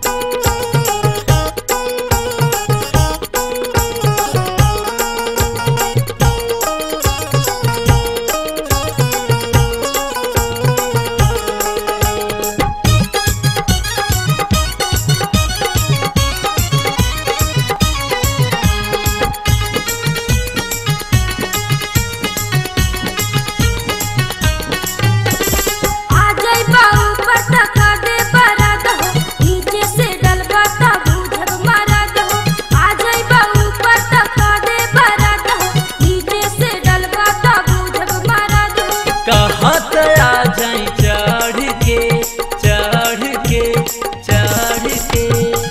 आ जाई बाऊ पर तका दे बरात हो नीचे से डलबा ता बुझब मारत हो आ जाई बाऊ पर तका दे बरात हो नीचे से डलबा ता बुझब मारत हो कहत आ जाई चढ़ के चढ़ के चढ़ के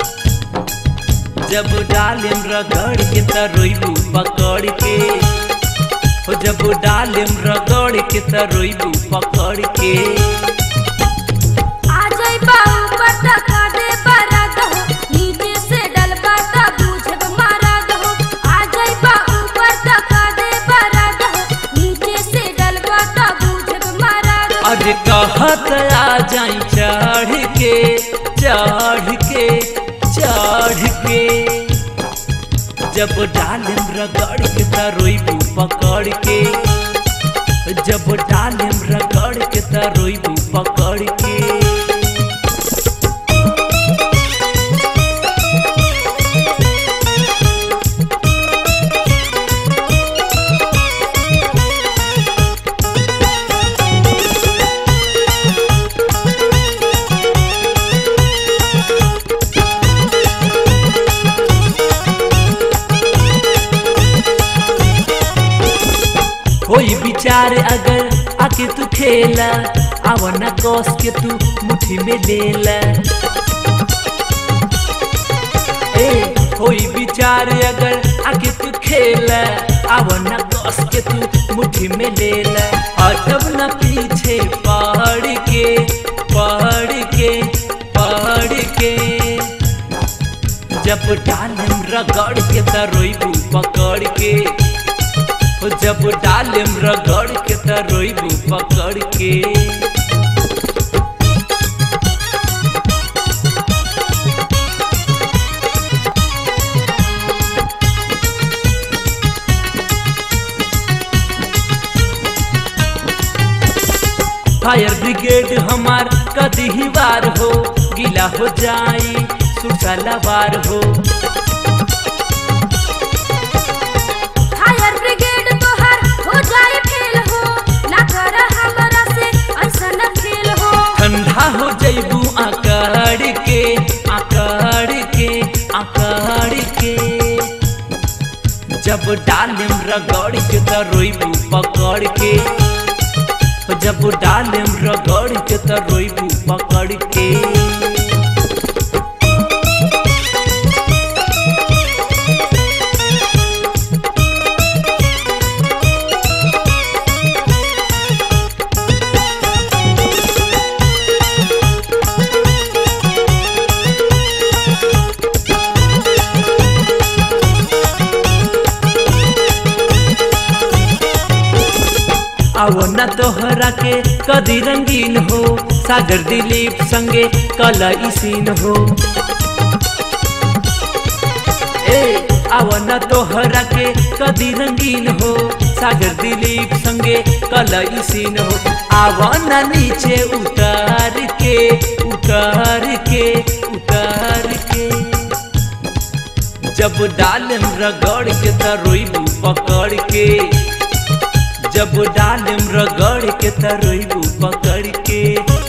जब डालिम रगड़ के तरोइबू पकड़ के हो जब डालिम रगड़ के तरोइबू पकड़ के आ जाई बाऊ पर तका दे बरात हो नीचे से डलबा ता बुझब मारत हो आ जाई बाऊ पर तका दे बरात हो नीचे से डलबा ता बुझब मारत हो अरे कहत आ जाई चढ़ के चढ़ के चढ़ के जब डालिम रगड़ के तरोइबू पकड़ के जब डालिम रगड़ के तरोइबू पकड़ के कोई विचार अगर आके तू खेला आवन कस के तू मुट्ठी में लेला ए कोई विचार अगर आके तू खेला आवन कस के तू मुट्ठी में लेला हटब न पीछे पहाड़ के पहाड़ के पहाड़ के जब डालम रगड़ के तरोइबू पकड़ के हो जब डालिम रगड़ के तरोइबू पकड़ के फायर ब्रिगेड हमार कदी ही वार हो गीला हो जाई सुसलावार हो फायर ब्रिगेड तोहर हो जाए फेल हो ना कर हमरा से ऐसन खेल हो ठंडा हो जैबू आकड़ के आकड़ के आकड़ के जब डालिम रगड़ के तरोइबू पकड़ के जब डालिम रगड़ के तरोइबू पकड़ के आओ न तोहरा के कदी रंगीन हो सागर दिलीप संगे कला सीन हो ए आओ न तोहरा के कदी रंगीन हो सागर दिलीप संगे कला सीन हो आओ न नीचे उतार के उतार के उतार के जब डालिम रगड़ के तरोइबू पकड़ के जब डालिम रगड़ के तरोइबू पकड़ के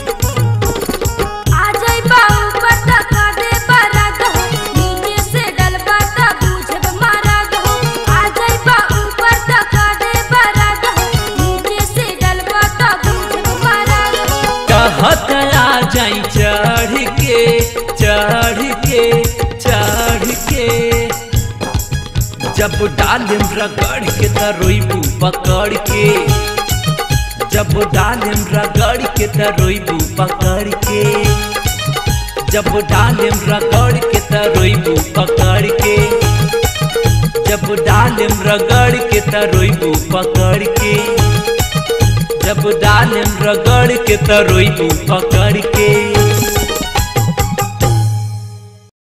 आ जाई बाऊ पर तका दे बरात हो नीचे से डलबा ता बुझब मारत हो आ जाई बाऊ पर तका दे बरात हो नीचे से डलबा ता बुझब मारत हो कहत आ जाई चढ़ के चढ़ के चढ़ के जब डालिम रगड़ के तरोइबू पकड़ के जब डालिम रगड़ के तरोइबू पकड़ के जब डालिम रगड़ के तरोइबू पकड़ के जब डालिम रगड़ के तरोइबू पकड़ के जब डालिम रगड़ के तरोइबू पकड़ के